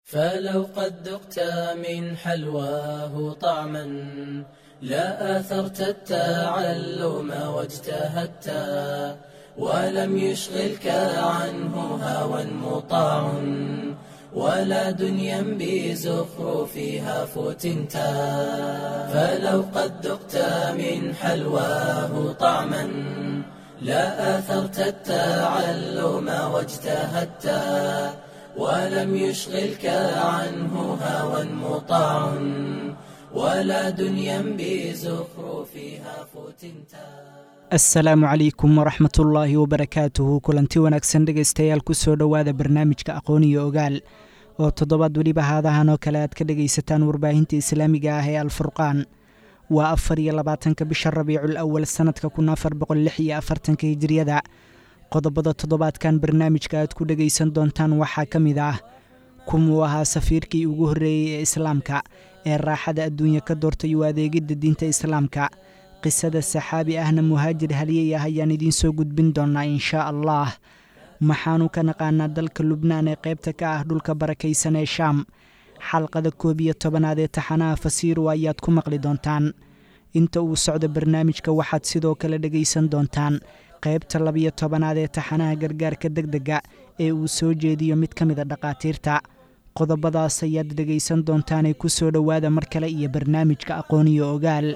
فلو قد ذقت من حلواه طعما لا آثرت التعلم واجتهدت ولم يشغلك عنه هوى مطاع ولا دنيا بزخرفها فتنت فلو قد ذقت من حلواه طعما لا آثرت التعلم واجتهدت ولم يشغلك عنه هوى مطاع ولا دنيا بزخرفها فتنتا asalaamu calaykum waraxmatullaahi wabarakaatuhu kulanti wanaagsan dhegaystayaal kusoo dhowaada barnaamijka aqoon iyo ogaal oo toddobaad weliba haadahan oo kale aad ka dhegaysataan warbaahinta islaamiga ah ee alfurqaan waa afar iyo labaatanka bisha rabiicul awal sannadka kun afar boqol lix iyo afartanka hijiriyada qodobada toddobaadkan barnaamijka aad ku dhegaysan doontaan waxaa ka mid ah kumuu ahaa safiirkii ugu horreeyey ee islaamka ee raaxada adduunya ka doortay u adeegidda diinta islaamka qisada saxaabi ahna muhaajir haliyey ah ayaan idiin soo gudbin doonnaa inshaa allah maxaanu ka naqaanaa dalka lubnaan ee qaybta ka ah dhulka barakaysan ee shaam xalqada koob iyo tobanaad ee taxanaha fasiiru ayaad ku maqli doontaan inta uu socdo barnaamijka waxaad sidoo kale dhegaysan doontaan qaybta labiyo tobanaad ee taxanaha gargaarka deg dega ee uu soo jeediyo mid ka mida dhakhaatiirta qodobadaas ayaad dhegaysan doontaanee ku soo dhowaada mar kale iyo barnaamijka aqoon iyo ogaal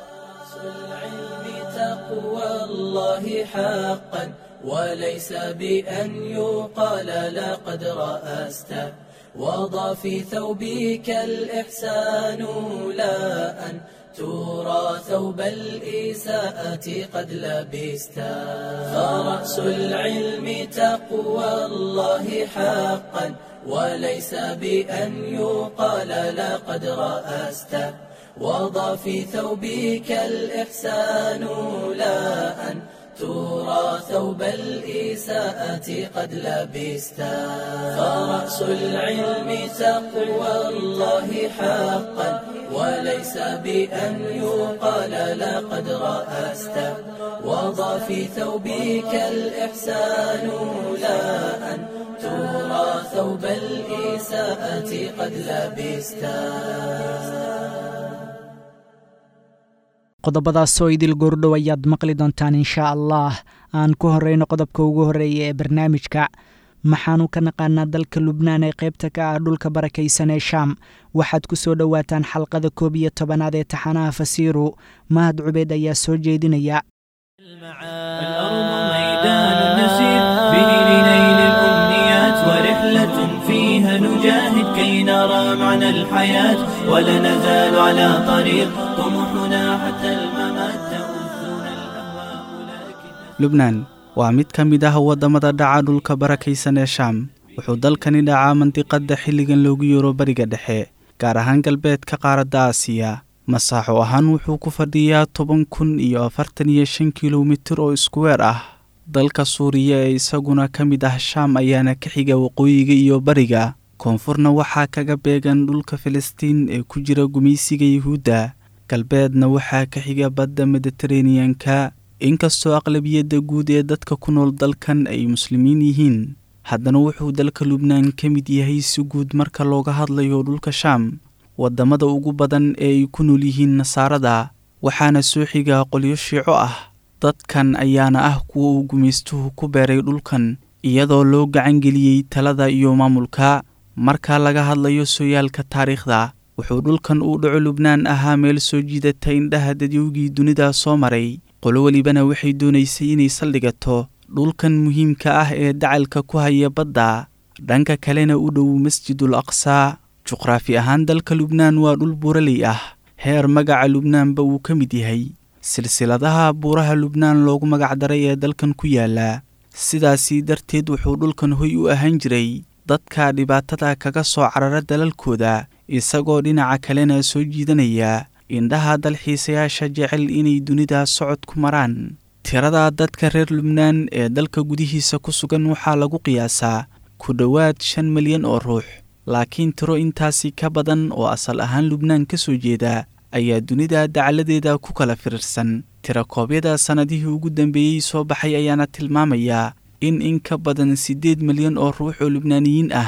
الله حقا وليس بأن يقال لقد رأست وضع في ثوبك الإحسان لا أن ترى ثوب الإساءة قد لبست فرأس العلم تقوى الله حقا وليس بأن يقال لقد رأست وضع في ثوبك الإحسان لا أن ترى ثوب الإساءة قد لبست فرأس العلم تقوى الله حقا وليس بأن يقال لقد رأست وضع في ثوبك الإحسان لا أن ترى ثوب الإساءة قد لبست qodobadaasoo idil goordhow ayaad maqli doontaan inshaa allah aan ku horreyno qodobka ugu horreeya ee barnaamijka maxaanu ka naqaanaa dalka lubnaan ee qaybta ka ah dhulka barakaysan ee shaam waxaad ku soo dhowaataan xalqada koob iyo tobanaad ee taxanaha fasiiru mahad cubeed ayaa soo jeedinaya ورحلة فيها نجاهد كي نرى معنى الحياة ولا نزال على طريق طموحنا حتى الممات تؤذنا الأهواء لكن lubnaan waa mid ka mid ah waddamada dhaca dhulka barakaysan ee shaam wuxuu dalkani dhacaa mandiqadda xilligan loogu yeero bariga dhexe gaar ahaan galbeedka qaaradda aasiya masaaxo ahaan wuxuu ku fadhiyaa toban kun iyo afartan iyo shan kilomitir oo iskuweer ah dalka suuriya ee isaguna ka mid ah shaam ayaana ka xiga waqooyiga iyo bariga koonfurna waxaa kaga beegan dhulka filistiin ee ku jira gumaysiga yuhuudda galbeedna waxaa ka xiga badda mediteraneanka inkastoo aqlabiyadda guud ee dadka ku nool dalkan ay muslimiin yihiin haddana wuxuu dalka lubnaan ka mid yahay si guud marka looga hadlayo dhulka shaam waddamada ugu badan ee ay ku nool yihiin nasaarada waxaana soo xiga qolyo shiico ah dadkan ayaana ah kuwa uu gumaystuhu ku beeray dhulkan iyadoo loo gacangeliyey talada iyo maamulka marka laga hadlayo sooyaalka taariikhda wuxuu dhulkan uu dhaco lubnaan ahaa meel soo jiidata indhaha dadyowgii dunida soo maray qolo welibana waxay doonaysay inay saldhigato dhulkan muhiimka ah ee dacalka ku haya badda dhanka kalena u dhow masjidul aqsaa juqraafi ahaan dalka lubnaan waa dhul buuraley ah heer magaca lubnaanba uu ka mid yahay silsiladaha buuraha lubnaan loogu magacdaray ee dalkan ku yaala sidaasii darteed wuxuu dhulkan hoy u ahaan jiray dadka dhibaatada kaga soo carara dalalkooda isagoo dhinaca kalena soo jiidanaya indhaha dalxiisayaasha jecel inay dunida socod ku maraan tirada dadka reer lubnaan ee dalka gudihiisa ku sugan waxaa lagu qiyaasaa ku dhowaad shan milyan oo ruux laakiin tiro intaasi ka badan oo asal ahaan lubnaan ka soo jeeda ayaa dunida dacaladeeda ku kala firirsan tirakoobyada sannadihii ugu dambeeyey soo baxay ayaana tilmaamayaa in in ka badan siddeed milyan oo ruux oo lubnaaniyiin ah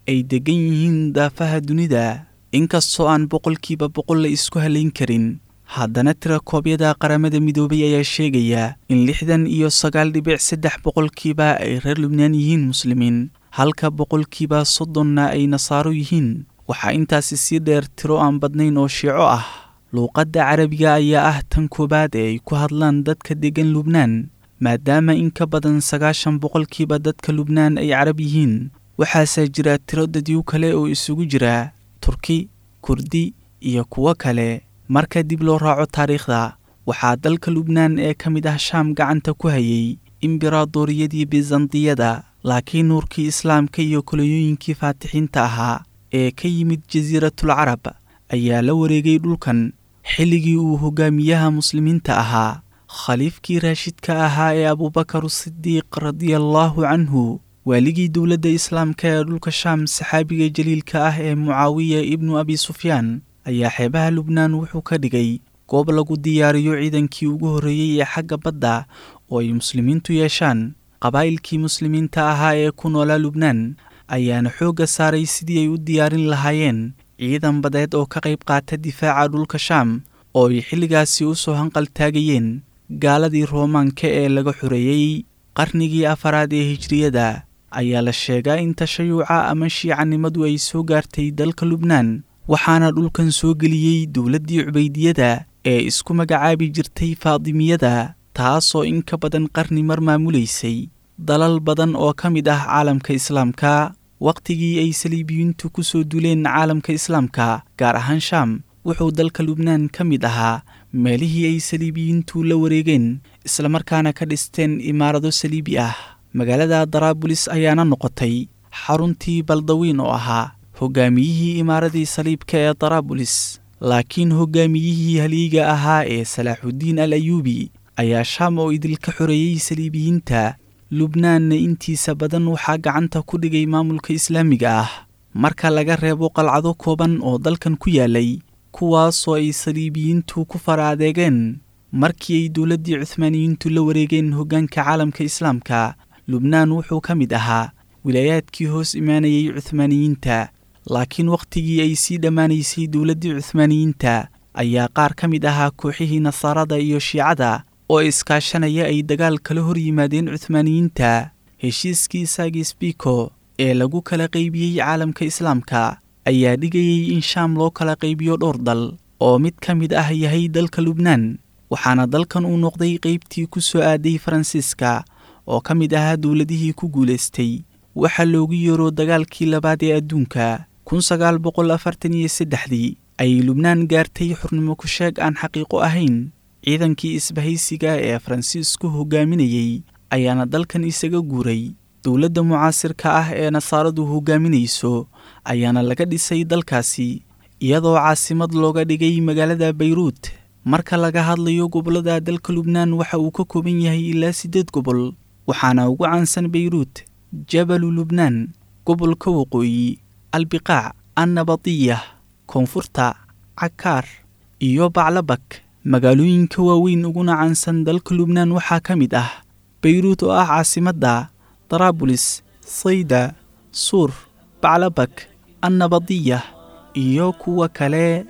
ay deggan yihiin daafaha dunida inkastoo aan boqolkiiba boqol la isku halayn karin haddana tirakoobyada qaramada midoobay ayaa sheegaya in lixdan iyo sagaal dhibic saddex boqolkiiba ay reer lubnaan yihiin muslimiin halka boqolkiiba soddonna ay nasaaro yihiin waxaa intaasi sii dheer tiro aan badnayn oo shiico ah luuqadda carabiga ayaa ah tan koowaad ee ay ku hadlaan dadka deggan lubnaan maadaama in ka badan sagaashan boqolkiiba dadka lubnaan ay carab yihiin waxaasaa jira tiro dadyo kale oo isugu jira turki kurdi iyo kuwo kale marka dib loo raaco taariikhda waxaa dalka lubnaan ee ka mid ah shaam gacanta ku hayay imberaadoriyadii bizantiyada laakiin nuurkii islaamka iyo kolonyooyinkii faatixiinta ahaa ee ka yimid jasiiratul carab ayaa la wareegay dhulkan xilligii uu hogaamiyaha muslimiinta ahaa khaliifkii raashidka ahaa ee abuubakar sidiiq radiallaahu canhu waaligii dowladda islaamka ee dhulka shaam saxaabiga jaliilka ah ee mucaawiya ibnu abi sufyaan ayaa xeebaha lubnaan wuxuu ka dhigay goob lagu diyaariyo ciidankii ugu horreeyey ee xagga badda oo ay muslimiintu yeeshaan qabaa'ilkii muslimiinta ahaa ee ku noolaa lubnaan ayaana xoogga saaray sidii ay u diyaarin lahaayeen ciidan badeed oo ka qayb qaata difaaca dhulka shaam oo ay xilligaasi u soo hanqal taagayeen gaaladii roomaanka ee laga xoreeyey qarnigii afaraad ee hijriyada ayaa la sheegaa in tashayuca ama shiicanimadu ay soo gaartay dalka lubnaan waxaana dhulkan soo geliyey dowladdii cubaydiyada ee isku magacaabi jirtay faadimiyada taasoo in ka badan qarni mar maamulaysay dalal badan oo ka mid ah caalamka islaamka wakhtigii ay saliibiyiintu ku soo duleen caalamka islaamka gaar ahaan shaam wuxuu dalka lubnaan ka mid ahaa meelihii ay saliibiyiintu la wareegeen islamarkaana ka dhisteen imaarado saliibi ah magaalada daraabulis ayaana noqotay xaruntii baldawiin oo ahaa hogaamiyihii imaaradii saliibka ee daraabulis laakiin hogaamiyihii haliiga ahaa ee salaaxuddiin al ayuubi ayaa shaam oo idilka xoreeyey saliibiyiinta lubnaanna intiisa badan waxaa gacanta ku dhigay maamulka islaamiga ah marka laga reebo qalcado kooban oo dalkan ku yaalay kuwaasoo ay saliibiyiintu ku fara adeegeen markii ay dowladdii cuhmaaniyiintu la wareegeen hoggaanka caalamka islaamka lubnaan wuxuu ka mid ahaa wilaayaadkii hoos imaanayay cuhmaaniyiinta laakiin wakhtigii ay sii dhammaanaysay dowladdii cuhmaaniyiinta ayaa qaar ka mid ahaa kooxihii nasaarada iyo shiicada oo iskaashanaya ay dagaal kala hor yimaadeen cuhmaaniyiinta heshiiskii sagisbiko ee lagu kala qaybiyey caalamka islaamka ayaa dhigayay in shaam loo kala qaybiyo dhowr dal oo mid ka mid ah yahay dalka lubnaan waxaana dalkan uu noqday qaybtii ku soo aaday faransiiska oo ka mid ahaa dowladihii ku guulaystay waxaa loogu yeero dagaalkii labaad ee adduunka kun sagaal boqol afartan iyo saddexdii ayay lubnaan gaartay xurnimo ku sheeg aan xaqiiqo ahayn ciidankii isbahaysiga ee faransiisku hogaaminayey ayaana dalkan isaga guuray dowladda mucaasirka ah ee nasaaradu hogaaminayso ayaana laga dhisay dalkaasi iyadoo caasimad looga dhigay magaalada bayruut marka laga hadlayo gobollada dalka lubnaan waxa uu ka kooban yahay ilaa siddeed gobol waxaana ugu caansan bayruut jabalu lubnaan gobolka waqooyi albiqaac annabadiyah koonfurta cakaar iyo baclabak magaalooyinka waaweyn uguna caansan dalka lubnaan waxaa ka mid ah bayruut oo ah caasimadda daraabulis sayda suur baclabak annabadiyah iyo kuwa kale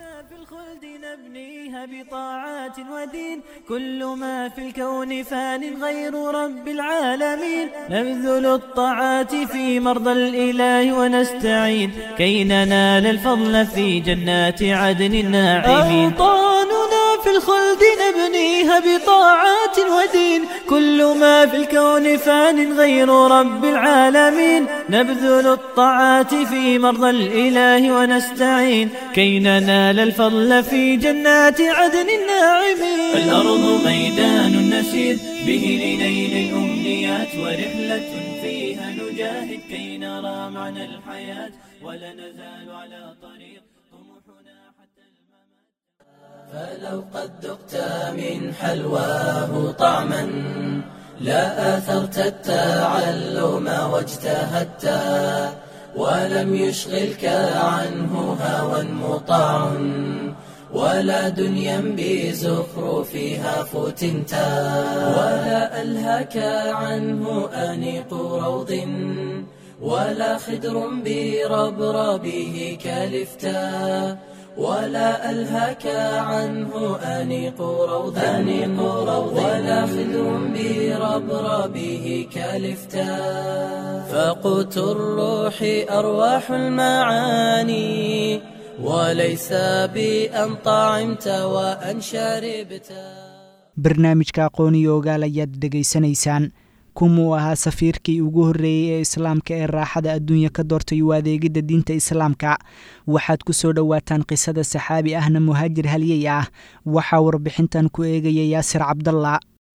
بطاعات ودين كل ما في الكون فان غير رب العالمين نبذل الطاعات في مرضى الإله ونستعين كي ننال الفضل في جنات عدن الناعمين أوطاننا في الخلد نبنيها بطاعات ودين كل ما في الكون فان غير رب العالمين نبذل الطاعات في مرضى الإله ونستعين كي ننال الفضل في جنات عدن الناعمين الأرض ميدان نسير به لنيل الأمنيات ورحلة فيها نجاهد كي نرى معنى الحياة ولا نزال على طريق طموحنا حتى الممات فلو قد ذقت من حلواه طعما لا آثرت التعلم واجتهدت ولم يشغلك عنه هوى مطاع ولا دنيا بزخرفها فتنت ولا ألهك عنه أنيق روض ولا خدر بربربه كالفتاء ولا ألهك عنه أنيق روض أنيق روض ولا خدر بربربه كالفتاء فقوت الروح أرواح المعاني وليس بأن طعمت وأن شربت barnaamijka aqooniyo ogaal ayaad dhegaysanaysaan kumuu ahaa safiirkii ugu horreeyey ee islaamka ee raaxada adduunya ka doortay u adeegidda diinta islaamka waxaad ku soo dhowaataan qisada saxaabi ahna muhaajir halyey ah waxaa warbixintan ku eegaya yaasir cabdalla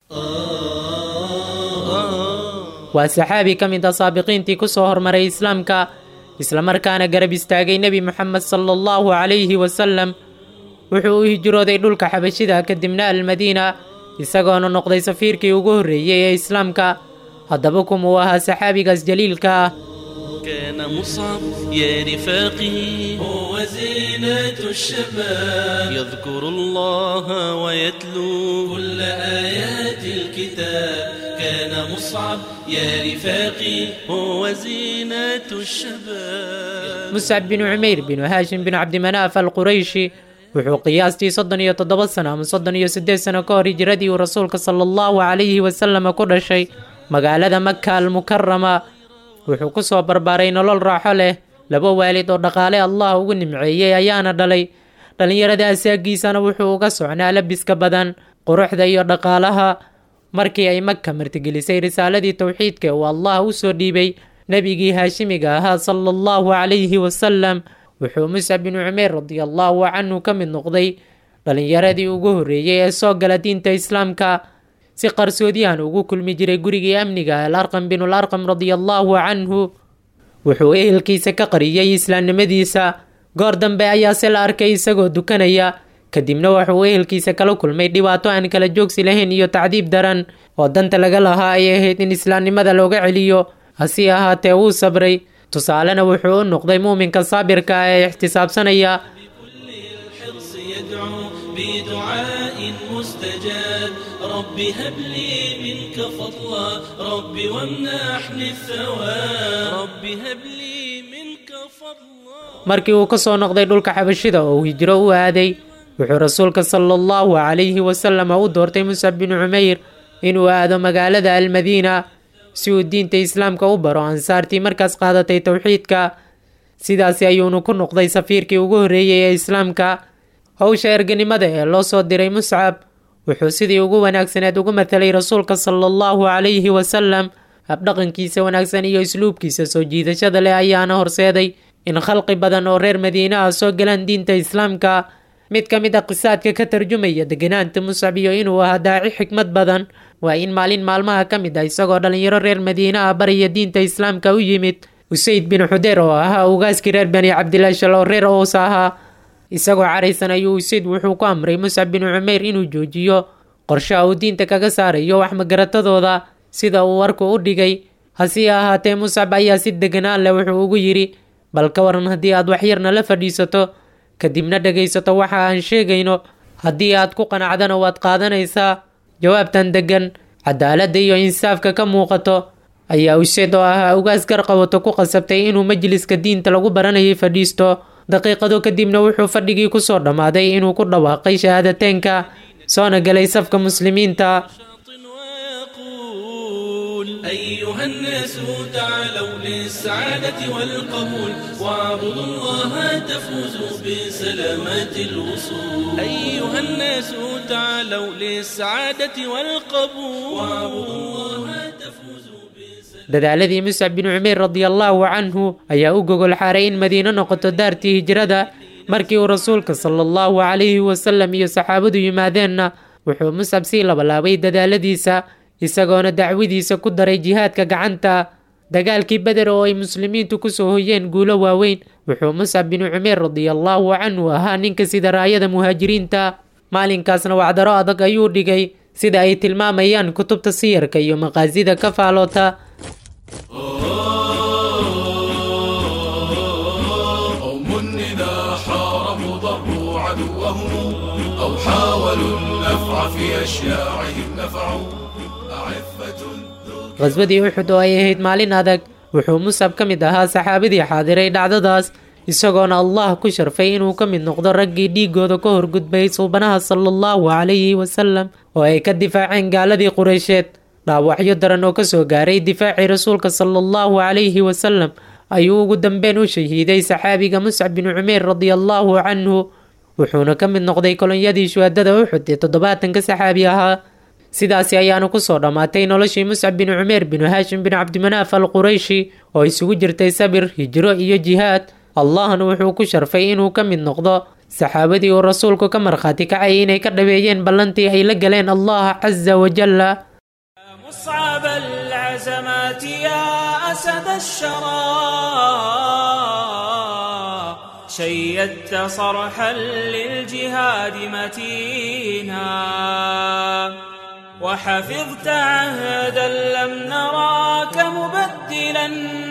waa saxaabi ka mid a saabiqiintii ku soo hormaray islaamka islamarkaana garab istaagay nebi moxamed sala allahu calayhi wasalam wuxuu u hijrooday dhulka xabashida kadibna almadiina isagoona noqday safiirkii ugu horreeyey ee islaamka haddaba kumuu ahaa saxaabigaas jaliilka ah كان مصعب يا رفاقي هو زينة الشباب يذكر الله ويتلو كل آيات الكتاب كان مصعب يا رفاقي هو زينة الشباب muscab binu cumeyr binu haashim binu cabdimanaaf alqurayshi wuxuu qiyaastii soddon iyo toddoba sano ama soddon iyo siddeed sano ka hor hijiradii uu rasuulka sala allahu calayhi wasalama ku dhashay magaalada maka almukarama wuxuu ku soo barbaaray nolol raaxo leh laba waalid oo dhaqaale allah ugu nimceeyey ayaana dhalay dhallinyarada asaagiisana wuxuu uga socnaa labiska badan quruxda iyo dhaqaalaha markii ay maka martigelisay risaaladii towxiidka uu allah u soo dhiibay nebigii haashimiga ahaa sala allahu calayhi wasalam wuxuu muscab binu cumeer radiallahu canhu ka mid noqday dhallinyaradii ugu horreeyey ee soo gala diinta islaamka si qarsoodiyahan ugu kulmi jiray gurigii amniga alarqam binul arqam radiallahu canhu wuxuu ehelkiisa ka qariyey islaamnimadiisa goor dambe ayaase la arkay isagoo dukanaya kadibna wuxuu ehelkiisa kala kulmay dhibaato aan kala joogsi lahayn iyo tacdiib daran oo danta laga lahaa ay ahayd in islaamnimada looga celiyo hase ahaatee wuu sabray tusaalena wuxuu u noqday muuminka saabirka ah ee ixtisaabsanaya الحرص يدعو بدعاء مستجاب رب هب لي منك فضلا رب وامنحني الثواب رب هب لي منك فضلا markii uu ka soo noqday dhulka xabashida oo uu hijro u aaday wuxuu rasuulka sala allahu calayhi wasalam u doortay muscab binu cumeyr inuu aado magaalada almadiina si uu diinta islaamka u baro ansaartii markaas qaadatay towxiidka sidaasi ayuunu ku noqday safiirkii ugu horreeyey ee islaamka howsha erganimada ee loo soo diray muscab wuxuu sidii ugu wanaagsaneed ugu mathalay rasuulka sala allahu calayhi wasalam habdhaqankiisa wanaagsan iyo isluubkiisa soo jiidashada leh ayaana horseeday in khalqi badan oo reer madiina ah soo galaan diinta islaamka mid ka mid a qisaadka ka tarjumaya deganaanta muscab iyo inuu ahaa daaci xikmad badan waa in maalin maalmaha ka mid ah isagoo dhallinyaro reer madiina ah baraya diinta islaamka u yimid usayd bin xudeer oo ahaa ugaaskii reer bani cabdilaashal oo reer ows ahaa isagoo caraysan ayuu usayd wuxuu ku amray muscab bin cumeyr inuu joojiyo qorshaha uu diinta kaga saarayo wax magaratadooda sida uu warku u dhigay hase ahaatee muscab ayaa si deganaan leh wuxuu ugu yidhi bal ka waran haddii aad waxyarna la fadhiisato kadibna dhegaysato waxa aan sheegayno haddii aad ku qanacdana waad qaadanaysaa jawaabtan deggan cadaaladda iyo insaafka ka muuqato ayaa useed oo ahaa ugaas garqabato ku qasabtay inuu majliska diinta lagu baranayay fadhiisto daqiiqado kadibna wuxuu fadhigii kusoo dhammaaday inuu ku dhawaaqay shahaadateynka soona galay safka muslimiinta ويقول أيها الناس تعالوا للسعادة والقبول واعبدوا الله تفوزوا بسلامة الوصول أيها الناس تعالوا للسعادة والقبول واعبدوا الله تفوزوا بسلامة dadaaladii muscab bin cumeyr radiallahu canhu ayaa u gogol xaaray in madiino noqoto daartii hijrada markii uu rasuulka sala allahu calayhi wasalam iyo saxaabadu yimaadeenna wuxuu muscab sii labalaabay dadaaladiisa isagoona dacwadiisa ku daray jihaadka gacanta dagaalkii beder oo ay muslimiintu kusoo hoyeen guulo waaweyn wuxuu muscab binu cumeer radiallahu canhu ahaa ninka sida raayada muhaajiriinta maalinkaasna wacdaro adag ayuu dhigay sida ay tilmaamayaan kutubta siyarka iyo maqaasida ka faaloota قوم إذا حاربوا ضربوا عدوهم أو حاولوا النفع في أشياعهم نفعوا أعفة ذو qhaswadii uxud oo ay ahayd maalin adag wuxuu musab ka mid ahaa saxaabadii xaadiray dhacdadaas isagoona allah ku sharfay inuu ka mid noqdo raggii dhiigooda ka horgudbay suubanaha sala allahu calayhi wasalam oo ay ka difaaceen gaaladii qureysheed dhaawacyo daran oo kasoo gaaray difaacii rasuulka sala allahu calayhi wasalam ayuu ugu dambeyn u shahiiday saxaabiga muscab bin cumeer radiallahu canhu wuxuuna ka mid noqday kolonyadii shuhadada uxud ee toddobaatanka saxaabi ahaa sidaasi ayaana kusoo dhammaatay noloshii muscab bin cumeer binu haashim bin cabdimanaaf al qurayshi oo isugu jirtay sabir hijro iyo jihaad allahna wuxuu ku sharfay inuu ka mid noqdo saxaabadii uu rasuulku ka markhaati kacay inay ka dhabeeyeen ballantii ay la galeen allah casa wajalla مصعب العزمات يا أسد الشرى شيدت صرحا للجهاد متينا وحفظت عهدا لم نراك مبدلا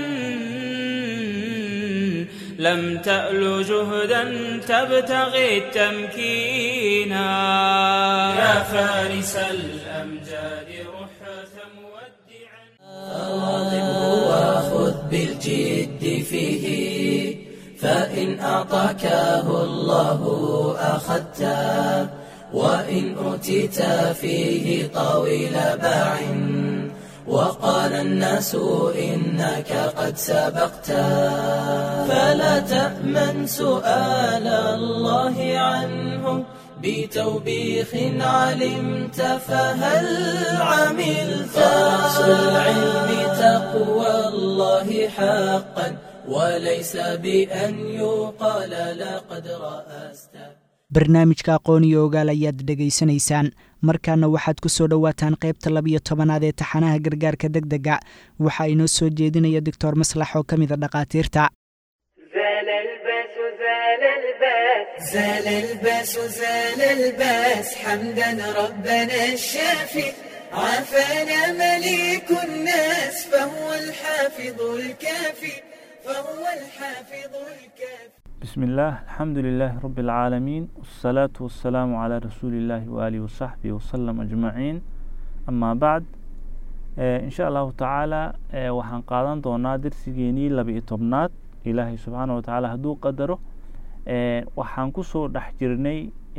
لم تأل جهدا تبتغي التمكينا يا فارس الأمجاد رحة مودعا واظبه وخذ بالجد فيه فإن أعطاكه الله أخذته وإن أوتيت فيه طويل باع وقال الناس إنك قد سبقت فلا تأمن سؤال الله عنه بتوبيخ علمت فهل عملت رأس العلم تقوى الله حقا وليس بأن يقال لقد رأست barnaamijka aqoon iyo ogaal ayaad dhegaysanaysaan markaana waxaad ku soo dhowaataan qaybta labiyo tobanaad ee taxanaha gargaarka deg dega waxaa inoo soo jeedinaya doctor maslax oo ka mida dhakhaatiirta زال الباس زال الباس حمدا ربنا الشافي عافانا مليك الناس فهو الحافظ الكافي فهو الحافظ الكافي بسم الله الحمد لله رب العالمين والصلاة والسلام على رسول الله وآله وصحبه وسلم أجمعين أما بعد إن شاء الله تعالى waxaan qaadan doonaa darsigeenii laba-iyo tobnaad ilaahay subxaana watacaala hadduu qadaro waxaan kusoo dhex jirnay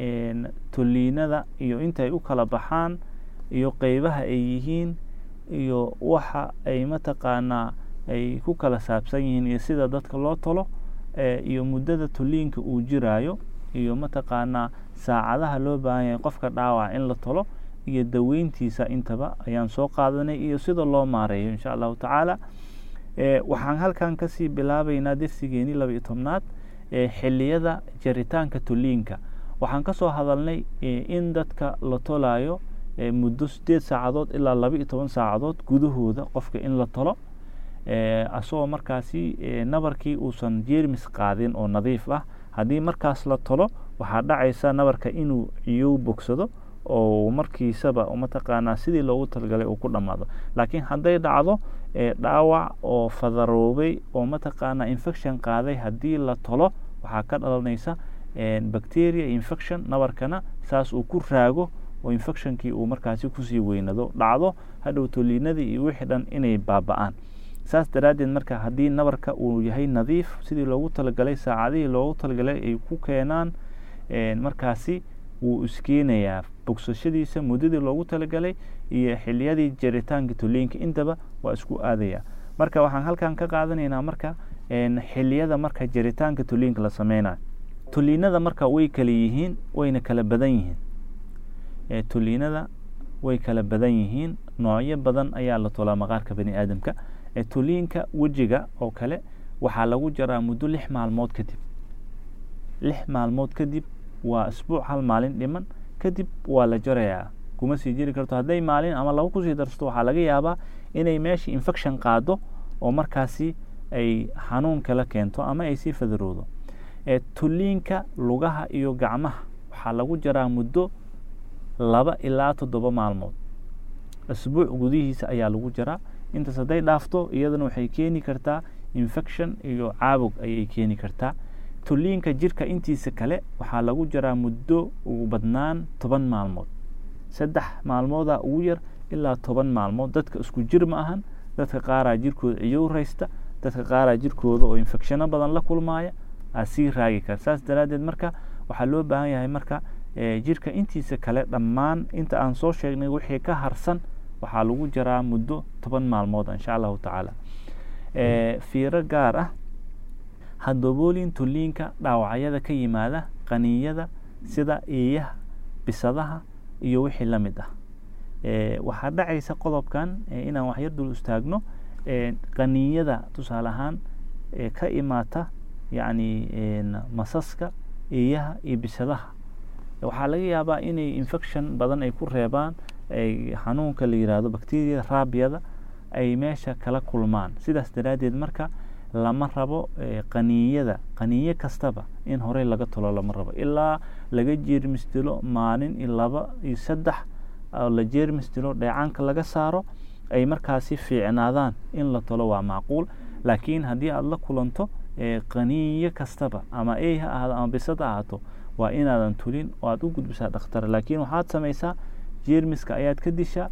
toliinada iyo intay u kala baxaan iyo qeybaha ay yihiin iyo waxa ay mataqaanaa ay ku kala saabsan yihiin iyo sida dadka loo tolo iyo muddada toliinka uu jiraayo iyo mataqaanaa saacadaha loo baahan yahay qofka dhaawac in la tolo iyo daweyntiisa intaba ayaan soo qaadanay iyo sida loo maareeyo insha allahu tacaala waxaan halkan kasii bilaabeynaa darsigeenii laba iyo tobnaad xiliyada jaritaanka toliinka waxaan kasoo hadalnay in dadka la tolayo muddo sideed saacadood ilaa laba iyo toban saacadood gudahooda qofka in la tolo asagoo markaasi nabarkii uusan jeermis qaadin oo nadiif ah haddii markaas la tolo waxaa dhacaysa nabarka inuu ciyow bogsado oo markiisaba mataqaanaa sidii loogu talgalay uu ku dhammaado laakiin hadday dhacdo dhaawac oo fadaroobay oo mataqaanaa infection qaaday haddii la tolo waxaa ka dhalanaysa bacteria infection nabarkana saas uu ku raago oo infectionkii uu markaasi kusii weynado dhacdo hadhow toliinadii iyo wixii dhan inay baaba-aan saas daraaddeed marka haddii nabarka uu yahay nadiif sidii loogu talagalay saacadihii loogu talagalay ay ku keenaan markaasi wuu iskeenayaa bogsashadiisa muddadii loogu talagalay iyo xiliyadii jaritaanka toliinka intaba waa isku aadaya marka waxaan halkan ka qaadanaynaa marka xiliyada marka jaritaanka toliinka la sameynayo toliinada marka way kala yihiin wayna kala badan yihiin toliinada way kala badan yihiin noocyo badan ayaa la tolaa maqaarka bani aadamka toliinka wejiga oo kale waxaa lagu jaraa muddo lix maalmood kadib lix maalmood kadib waa isbuuc hal maalin dhiman kadib waa la jarayaa kuma sii jiri karto hadday maalin ama laba kusii darsato waxaa laga yaabaa inay meesha infection qaado oo markaasi ay xanuun kala keento ama ay sii fadaroodo toliinka lugaha iyo gacmaha waxaa lagu jaraa muddo laba ilaa toddoba maalmood isbuuc gudihiisa ayaa lagu jaraa intaas hadday dhaafto iyadana waxay keeni kartaa infection iyo caabug ayay keeni kartaa toliinka jirka intiisa kale waxaa lagu jaraa muddo ugu badnaan toban maalmood saddex maalmooda ugu yar ilaa toban maalmood dadka isku jir ma ahan dadka qaaraa jirkooda ciyow raysta dadka qaaraa jirkooda oo infecshano badan la kulmaaya aa sii raagi kara saas daraaddeed marka waxaa loo baahan yahay marka jirka intiisa kale dhammaan inta aan soo sheegnay wixii ka harsan waxaa lagu jaraa muddo toban maalmood insha allahu tacaala fiiro gaar ah hadoboolin tulliinka dhaawacyada ka yimaada qaniyada sida eeyaha bisadaha iyo wixii la mid ah waxaa dhacaysa qodobkan inaan waxyar dul istaagno qaniyada tusaale ahaan ka imaata yacni masaska eeyaha iyo bisadaha waxaa laga yaabaa inay infection badan ay ku reebaan xanuunka la yiraahdo bacteriyada raabiyada ay meesha kala kulmaan sidaas daraaddeed marka lama rabo qaniiyada qaniiyo kastaba in horey laga tolo lama rabo ilaa laga jeermis dilo maalin iyo laba iyo saddex oo la jeermis dilo dheecaanka laga saaro ay markaasi fiicnaadaan in la tolo waa macquul laakiin haddii aada la kulanto qaniiyo kastaba ama ey ha ahaado ama bisad ha ahaato waa inaadan tulin oo aada u gudbisaa dhakhtar laakiin waxaad samaysaa jeermiska ayaad ka dishaa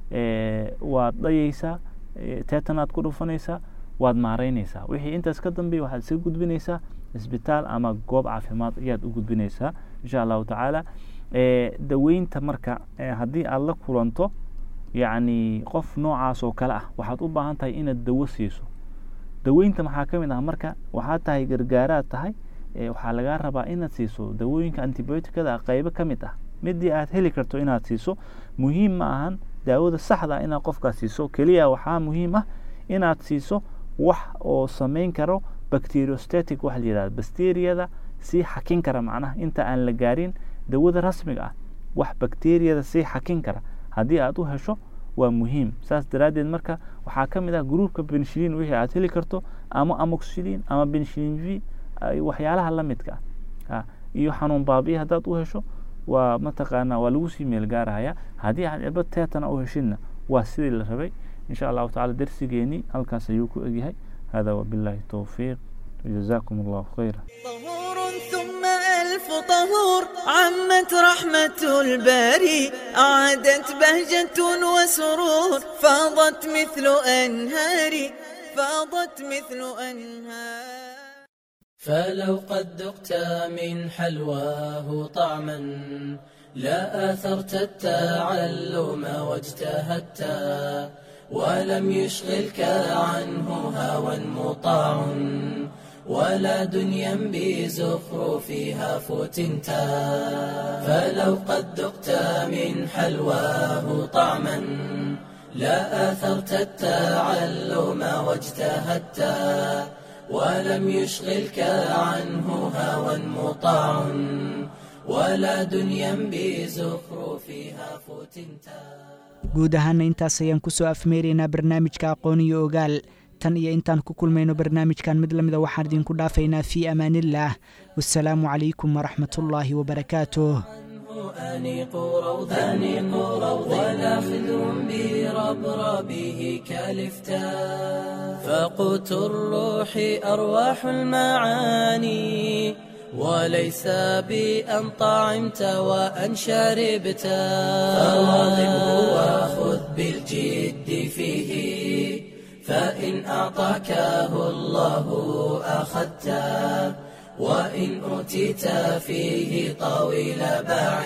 waad dhayaysaa teetanaad ku dhufanaysaa waad maaraynaysaa wixii intaas ka dambeeya waxaad iska gudbinaysaa isbitaal ama goob caafimaad ayaad u gudbinaysaa insha allahu tacaala daweynta marka haddii aada la kulanto yacni qof noocaas oo kale ah waxaad u baahan tahay inaad dawo siiso daweynta maxaa ka mid ah marka waxaad tahay gargaaraad tahay waxaa lagaa rabaa inaad siiso dawooyinka antibioticada qeybo ka mid ah midii aad heli karto inaad siiso muhiim ma ahan daawada saxda inaad qofkaas siiso keliya waxaa muhiim ah inaad siiso wax oo samayn karo bacteriostatic waxa la yidhahda bacteriyada sii xakin kara macnaha inta aan la gaarin dawada rasmiga ah wax bacteriyada sii xakin kara haddii aad u hesho waa muhiim saas daraaddeed marka waxaa ka mid ah gruupka benshilin wixii aad heli karto ama amoxilin ama benshilin v waxyaalaha la midka ah iyo xanuun baabiya haddaad u hesho waa mataqaanaa waa lagu sii meel gaarahaya haddii aad cirbad teetana u heshidna waa sidii la rabay insha allahu tacala darsigeeni halkaas ayuu ku egyahay hada wabillahi towfiiq jazakum allahu khayra طهور ثم ألف طهور عمت رحمة الباري أعادت بهجة وسرور فاضت مثل أنهار فاضت مثل أنهار فلو قد ذقت من حلواه طعما لا آثرت التعلم واجتهدت ولم يشغلك عنه هوى مطاع ولا دنيا بزخرفها فتنت فلو قد ذقت من حلواه طعما لا آثرت التعلم واجتهدت ولم يشغلك عنه هوى مطاع ولا دنيا بزخرفها فتنتا guud ahaana intaas ayaan ku soo afmeeraynaa barnaamijka aqoon iyo ogaal tan iyo intaan ku kulmayno barnaamijkan mid lamida waxaan idinku dhaafaynaa fii amaanillaah wasalaamu calaykum waraxmatullaahi wabarakaatuh أنيق روضا أنيق روضا ولا خذ بربربه كالفتا فقوت الروح أرواح المعاني وليس بأن طعمت وأن شربت فواظبه وخذ بالجد فيه فإن أعطاكه الله أخذته وإن أوتيت فيه طويل باع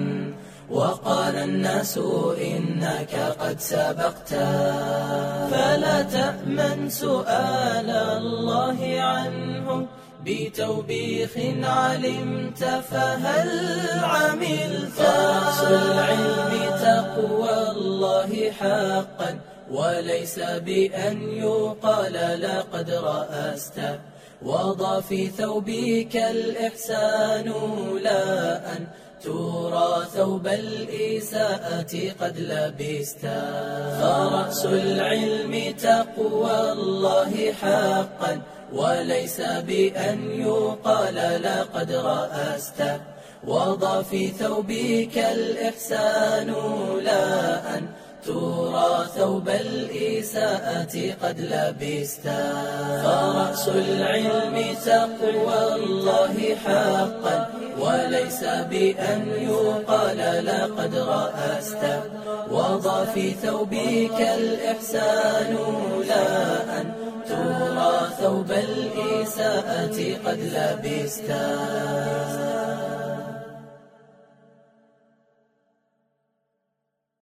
وقال الناس إنك قد سبقت فلا تأمن سؤال الله عنه بتوبيخ علمت فهل عملت فرأس العلم تقوى الله حقا وليس بأن يقال لقد رأست وضع في ثوبك الإحسان لا أن ترى ثوب الإساءة قد لبست فرأس العلم تقوى الله حقا وليس بأن يقال لقد رأست وضع في ثوبك الإحسان لا أن ترى ثوب الإساءة قد لبست فرأس العلم تقوى الله حقا وليس بأن يقال لقد رأست وضع في ثوبك الإحسان لا أن ترى ثوب الإساءة قد لبستا